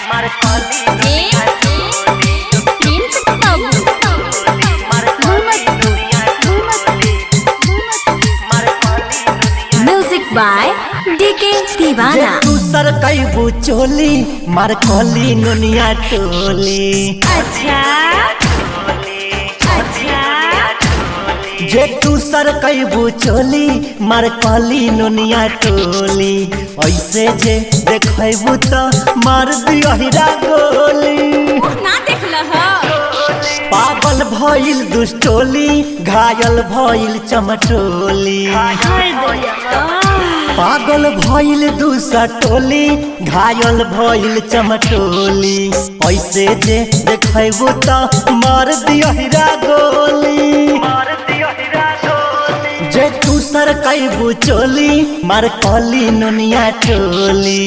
music by DK जे दीवाना तू सर कैबू चोली मार कली नुनिया टोली अच्छा अच्छा जे तू सर कैबू चोली मार कली नुनिया टोली ऐसे जे देखबू तो मार दियहिरा गोली ना देखल ह पागल भइल दुष्टोली घायल भइल चमटोली पागल भइल दूसरा टोली घायल भइल चमटोली ऐसे जे देखबू तो मार दियहिरा गोली जे तू सर कैबू चोली मार कली नुनिया टोली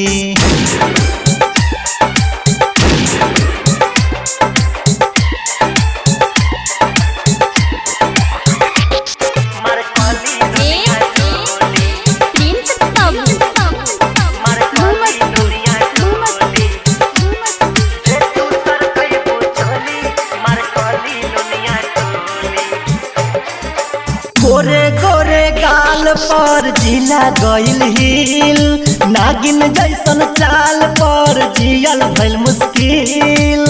गोरे गोरे गाल पर जिला गइल हिल नागिन जैसन चाल पर जियल भइल मुश्किल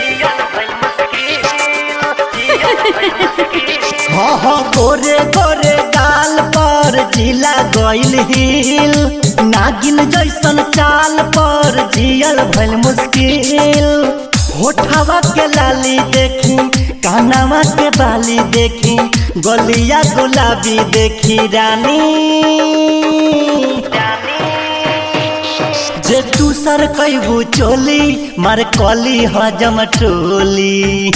हाँ हाँ गोरे गोरे गाल पर जिला गइल हिल नागिन जैसन चाल पर जियल भइल मुश्किल होठवा के लाली देखी कानवा के बाली देखी गलिया गुलाबी देखी रानी जे तू सर कैबू चोली मार कली हजम टोली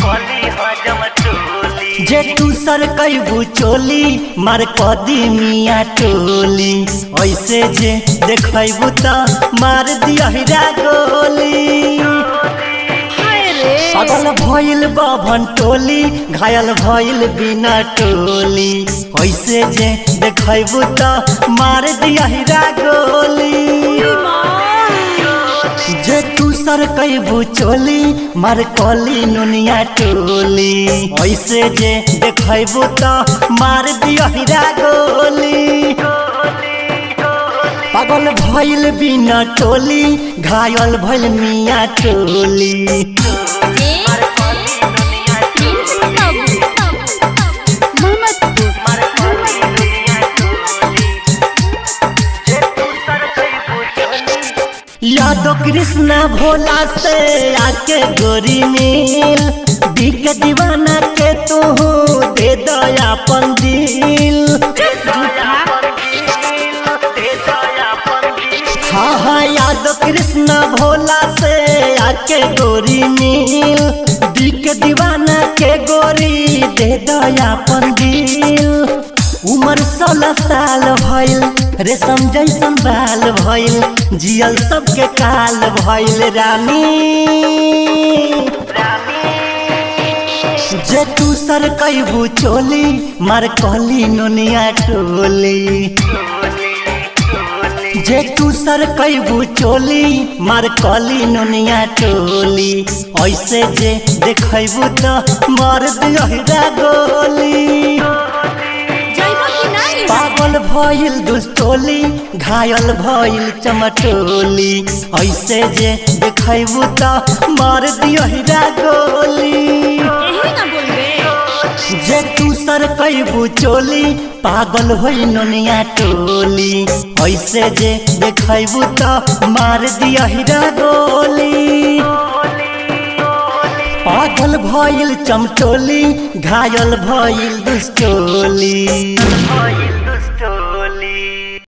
जे तू सर कैबू चोली मार कदी मिया टोली ऐसे जे देखबू त मार दियहिरा गोली पागल भइल बभन टोली घायल भइल बिना टोली ऐसे जे देखबू त मार दियहिरा गोली जे तू सर कैबू चोली मार कली नुनिया टोली ऐसे जे देखबू त मार दियहिरा गोली पागल भइल बिना टोली घायल भइल मिया टोली यादव कृष्णा भोला से आके गोरी मिल बिक दीवाना के तू दे दया दिल हाँ हाँ यादव कृष्णा भोला से आके गोरी मिल बिक दीवाना के गोरी दे दया दिल उमर सोलह साल भइल रेशम जैसन बाल भइल जियल सबके काल भइल रानी जे तू सर कैबू चोली मार कहली नुनिया टोली जे तू सर कैबू चोली मार कली नुनिया टोली ऐसे जे देखबू तो मार दियहिरा गोली पागल भइल दुष्टोली घायल भइल चमटोली ऐसे जे देखबू त मार दियहिरा गोली जे तू सर कैबू चोली पागल होइ नुनिया टोली ऐसे जे देखबू त मार दियहिरा गोली पागल भइल चमटोली घायल भइल दुष्टोली